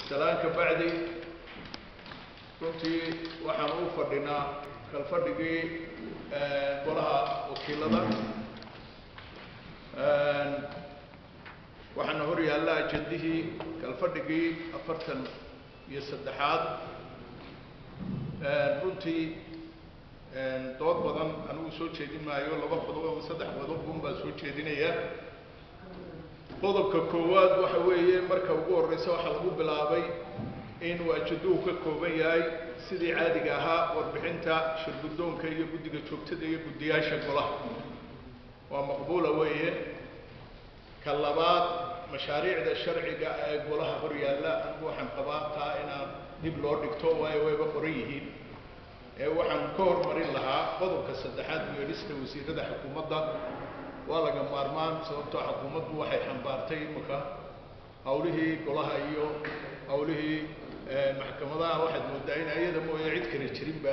salaanka bacdi runtii waxaan u fadhinaa kalfadhigii golaha wakiilada waxaana hor yaalla ajendihii kalfadhigii afartan iyo saddexaad runtii dood badan anigu soo jeedin maayo laba qodob ama saddex qodob un baan soo jeedinaya qodobka koowaad waxa weeye marka ugu horreysa waxaa lagu bilaabay inuu ajaduhu ka kooban yahay sidii caadiga ahaa warbixinta shirguddoonka iyo guddiga joogtada iyo guddiyaasha golaha waa maqbuula weeye ka labaad mashaariicda sharciga ee golaha hor yaalla anigu waxaan qabaa taa inaan dib loo dhigto waayo wayba qoran yihiin ee waxaan ka hormarin lahaa qodobka saddexaad weelista wasiirada xukuumadda waa laga maarmaan sababtoo xukuumaddu waxay xambaartay imika hawlihii golaha iyo hawlihii maxkamadaha waxaad moodaa in ayada mooye cid kale jirinba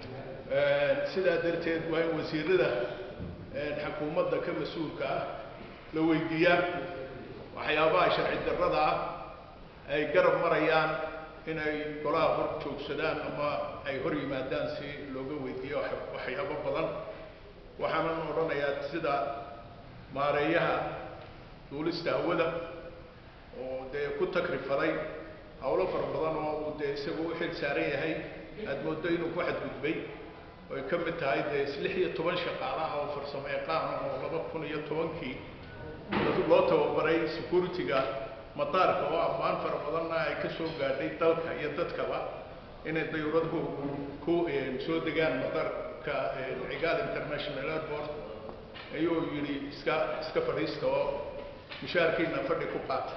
sidaa darteed waa in wasiirada xukuumadda ka mas-uulka ah la weydiiyaa waxyaabaha sharci darrada ah ay garab marayaan inay golaha hor joogsadaan ama ay hor yimaadaan si looga weydiiyo waxyaabo badan waxaanan odhanayaa sida maareeyaha duulista hawada oo dee ku takrifaday hawlo fara badan oo uu dee isagu u xil saaran yahay aada mooddo inuu ku xadgudbay oy ka mid tahay dee lix iyo toban shaqaalaha oo farsamo yaqaan oo laba kun iyo tobankii loo tababaray security-ga madaarka oo ammaan fara badanna ay ka soo gaadhay dalka iyo dadkaba inay dayuuraduhu ku soo degaan madaarka cigaal international airport ayuu yidhi iska iska fadhiista oo mushaarkiina fadhi ku qaata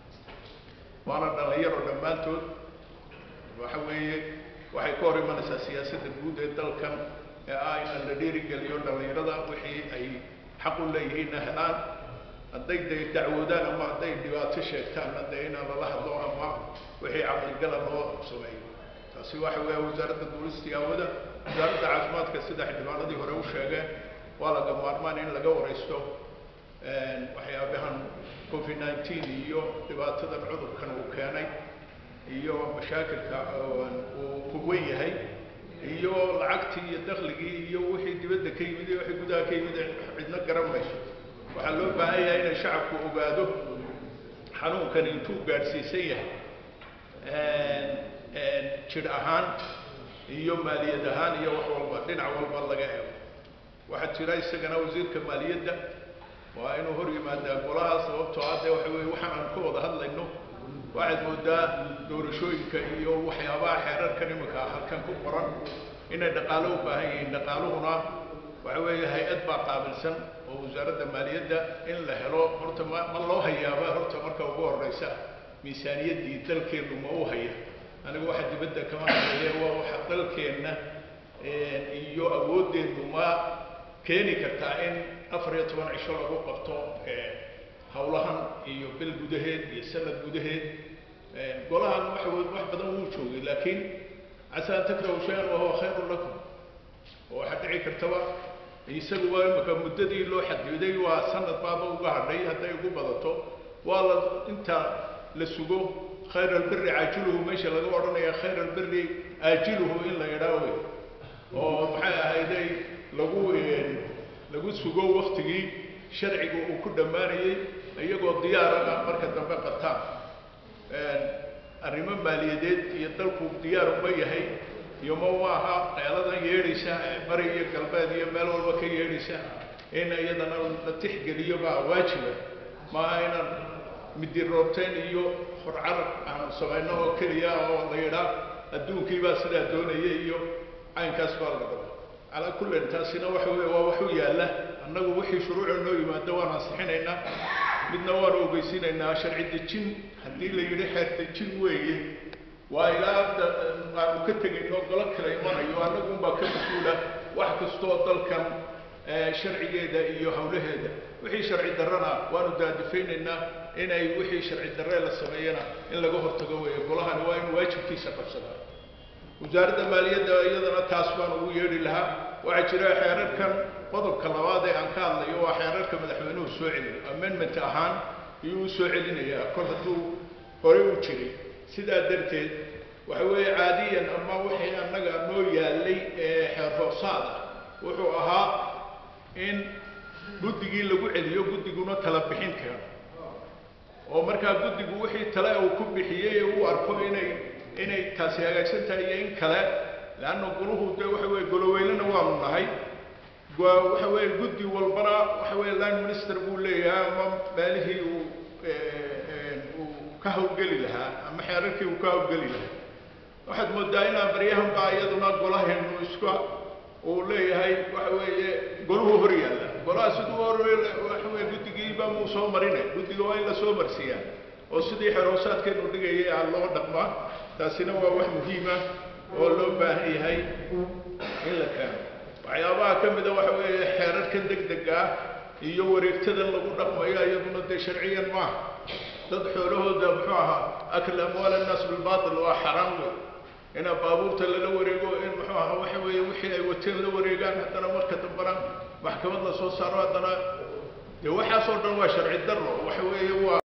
waana dhalinyaro dhammaantood waxa weeye waxay ka hor imanaysaa siyaasadda guud ee dalkan ee ah in la dhiirigeliyo dhalinyarada wixii ay xaq u leeyihiinna helaan hadday de dacwoodaan ama hadday dhibaato sheegtaanna dee inaan lala hadlo ama wixii caqligala loo sameeyo taasi waxa weeya wasaaradda duulistii hawada wasaaradda caafimaadka sida xildhibaanadii hore u sheegeen waa laga maarmaan in laga waraysto waxyaabahan covid nineteen iyo dhibaatadan cudurkan uu keenay iyo mashaakilka uu kuwen yahay iyo lacagtii iyo dakligii iyo wixii dibadda ka yimid iyo wixii gudaha ka yimid cidna garan mayso waxaa loo baahan yahay inay shacabku ogaado xanuunkani intuu gaadhsiisan yahay jidh ahaan iyo maaliyad ahaan iyo wax walba dhinac walba laga eego waxaa jira isagana wasiirka maaliyadda waa inuu hor yimaadaa golaha sababtoo ah dee waxa weye waxaan aan ka wada hadlayno waxaad moodaa doorashooyinka iyo waxyaabaha xeerarkan iminka halkan ku qoran inay dhaqaalo u baahan yihiin dhaqaaluhuna waxa weeye hay-ad baa qaabilsan oo wasaaradda maaliyadda in la helo horta ma ma loo hayaaba horta marka ugu horeysa miisaaniyaddii dalkeennu ma u haya anigu waxa dibadda kama hadlaye waa waxa dalkeenna iyo awooddeennu ma keeni kartaa in afar iyo toban cisho lagu qabto hawlahan iyo bil gudaheed iyo sanad gudaheed golahan waxa wax badan wuu joogay laakiin casaa an takrahu shay-an wahuwa khayrun lakum oo waxaa dhici kartaba isagu waa imika muddadii loo xadiday waa sanad baaba uga hadhay hadday ugu badato waa la inta la sugo khayr albiri caajiluhu meesha laga odhanaya khayr albiri aajiluhu in la idhaa wey oo maxay ahayday lagu lagu sugo waktigii sharciga uu ku dhammaanayey iyagoo diyaarana marka dambe qabtaan arrimo maaliyadeed iyo dalku diyaar uma yahay iyo ma maaha qeeladan yeedhaysa bari iyo galbeed iyo meel walba ka yeedhaysa in iyadana la tixgeliyo baa waajiba maaha inaan midiroobteen iyo horcarab aan samayno oo keliya oo la yidhaa adduunkii baa sidaa doonaya iyo caynkaas baa la dhaba calaa kullin taasina waxa weye waa wax u yaalla annagu wixii shuruuca noo yimaado waan ansixinaynaa midna waanu ogeysiinaynaa sharci dejin haddii la yidhi xeer dejin weeye waa ilaa aanu ka tegayno golo kala imanayo annagunbaa ka mas-uula wax kastoo dalkan sharcigeeda iyo hawlaheeda wixii sharci darrana waanu daadifaynaynaa inay wixii sharci darre la sameeyana in laga hortago weeye golahani waa in waajibkiisa qabsadaa wasaaradda maaliyadda iyadana taas baan ugu yeedhi lahaa waxaa jira xeerarkan qodobka labaad ee aan ka hadlayo waa xeerarka madaxweynuhu soo celiyo amendment ahaan ayuu u soo celinayaa kol hadduu horey u jiray sidaa darteed waxa weeye caadiyan ama wixii annaga noo yaallay ee xeer hoosaad ah wuxuu ahaa in guddigii lagu celiyo guddiguna tala bixin keeno oo markaa guddigu wixii tale uu ku bixiyey uu arko inay inay taasi hagaagsan tahay iyo in kale leanna goluhu dee waxa weeye goloweynena waanu nahay waxa weeye guddi walbana waxa weeye line minister buu leeyahay ama meelihii uu uu ka hawlgeli lahaa ama xeerarkii uu ka hawlgeli lahaa waxaad moodaa inaa baryahan baa iyaduna golaheenu iska uu leeyahay waxa weeye goluhu hor yaalla golaha siduu hor waxa weye guddigiiba muu soo marine guddiga waa in la soo marsiiyaa oo sidii xeroosaadkeenu dhigayay aa loo dhaqmaa taasina waa wax muhiima oo loo baahan yahay in la keeno waxyaabaha ka mida waxa weeye xeerarkan deg dega ah iyo wareegtadan lagu dhaqmayo iyaduna dee sharciyan maaha dad xoolahooda muxuu ahaa akl amwaal annaas bilbatil waa xaraam wey ina baabuurta lala wareego in muxuu ahaa waxa weeye wixii ay wateen la wareegaan haddana marka dambana maxkamad la soo saaro haddana dee waxaas oo dhan waa sharci darro waxa weeye waa